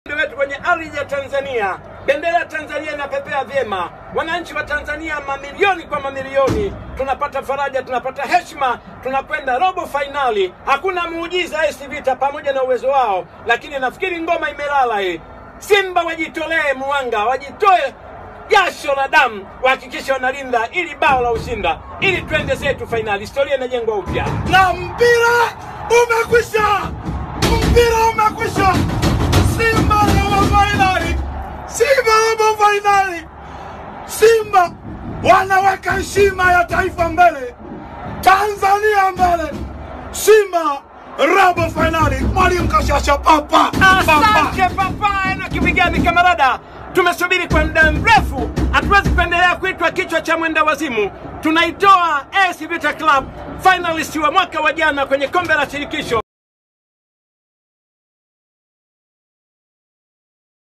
wetu kwenye ardhi ya Tanzania, bendera ya Tanzania inapepea vyema, wananchi wa Tanzania mamilioni kwa mamilioni, tunapata faraja, tunapata heshima, tunakwenda robo fainali. Hakuna muujiza AS Vita pamoja na uwezo wao, lakini nafikiri ngoma imelala hii. Simba wajitolee mwanga, wajitoe jasho la damu, wahakikishe wanalinda ili bao la ushinda, ili twende zetu fainali. Historia inajengwa upya. na mpira umekwisha, mpira umekwisha. Simba robo fainali, Simba robo fainali. Simba wanaweka heshima ya taifa mbele, Tanzania mbele. Simba robo fainali, mwalimu Kashasha papa papa. Asante papa Enoki Vigani kamarada, tumesubiri kwa muda mrefu, hatuwezi kuendelea kuitwa kichwa cha mwenda wazimu. Tunaitoa AS Vita Club finalist wa mwaka wa jana kwenye kombe la shirikisho